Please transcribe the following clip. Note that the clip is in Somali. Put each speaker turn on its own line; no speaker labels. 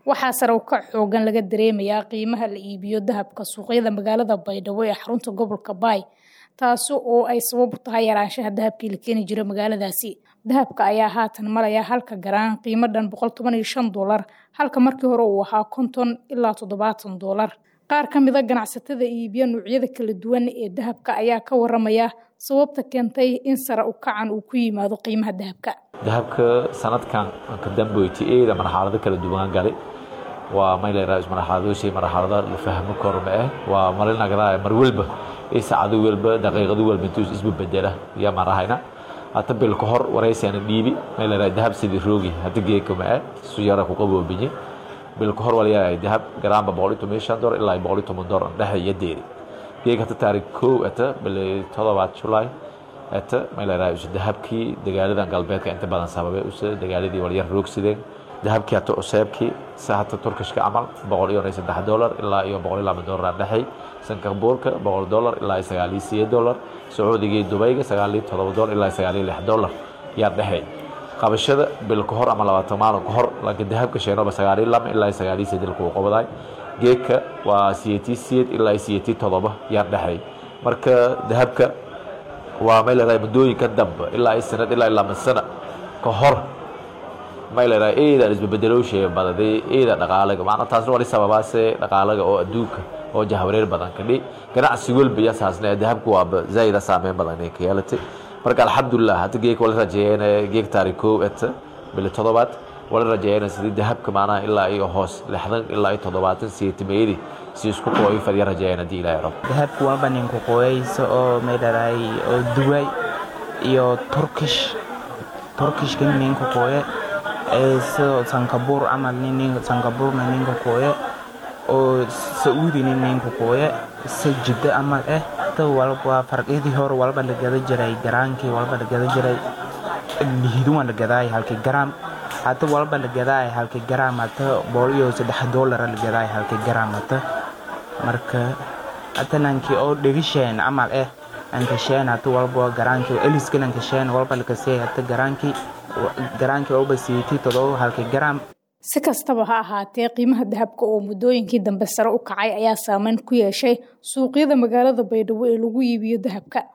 waxaa sare u kac xoogan laga dareemayaa qiimaha la iibiyo dahabka suuqyada magaalada baydhabo ee xarunta gobolka baay taasi oo ay sabab u tahay yaraanshaha dahabkii la keeni jiray magaaladaasi dahabka ayaa haatan maraya halka garaan qiimo dhan boqol toban iyo shan doolar halka markii hore uu ahaa konton ilaa toddobaatan doolar qaar ka mid a ganacsatada iibiya noocyada kala duwan ee dahabka ayaa ka waramaya sababta keentay in sare u kacan uu ku yimaado qiimaha dahabka
dahabka sanadkan ka dambeyti eeda marxalado kala duwan galay waa mayleeraa marxaladooshay marxalada la fahmo karo ma ah waa marinagada mar walba ee saacado walba daqiiqado walba intuu isbu bedela ya marahayna hata bil ka hor waraysiana dhiibi mayleeraa dahab sidii roogi hata geeka ma ah su yara ku qaboobinye bil ka hor walayahay dahab garaamba boqol iyo toban shan dolar ilaa boqol iyo toban dolar dhexe iyo deeri geeg hata taariikh kow ata bil todobaad julaay ata mayleeraa isu dahabkii dagaaladan galbeedka inta badan sababay usa dagaaladii walyar roogsideen dahabkii hata cuseebkii sa hata turkishka camal boqol iyo saddex dolar ilaa iyo boqol iyo laba dolar dhexay sankabuurka boqol dolar ilaa sagaal iyo sideed dolar sacuudiga iyo dubayga sagaal iyo todoba dolar ilaa sagaal iyo lix dolar yaa dhexay qabashada bil ka hor ama labaatan maalin ka hor laakiin dahabka sheenoba sagaal iyo laba ilaa sagaal iyo sideed kuu qabaday geedka waa siyeetii siyeed ilaa siyeetii todoba yaa dhexay marka dahabka waa may leedahay muddooyinka dambe ilaa sanad ilaa lama sana ka hor may leedahay eeda isbabeddelowsheega badaday eeda dhaqaalaga maana taasna wali sababaase dhaqaalaga oo adduunka oo jahwareer badan kadhi ganacsi walba iyo saasna dahabku waaba zaa'ida saameyn badan ay ka yeelatay marka alxamdulilah hadda geeg wala rajeeyeen geeg taariikh kow eta bili toddobaad wala rajeeyeen sidii dahabka maanaha ilaa iyo hoos lixdan ilaa iyo toddobaatan siyeetimeeyadii si isku qooyo fadhiya rajeeyeen haddii ilaahay rabo
dahabku waaba ninku qooyaysa oo may dharaay oo duway iyo turkish turkishka ninku qooye sidoo sankabuur camal sankabuurna ninka qooye oo sacuudina ninka qooye se jiddo camal eh walba farqidii hore walba la gada jiray garaankii walba la gada jiray lihiduwa la gadaay halkii garaam hata walba la gadaay halkii garaam hata boqol iyo saddex doolara la gadaay halkii garaam hata marka hata nankii oo dhegisheen camal eh ankasheen hata walba garaankii eliskan ankasheen walba lakasee hata garaankii garaankii walba siyeetii todoba halkii garaam
si kastaba ha ahaatee qiimaha dahabka oo muddooyinkii dambe sare u kacay ayaa saameyn ku yeeshay suuqyada magaalada baydhabo ee lagu iibiyo dahabka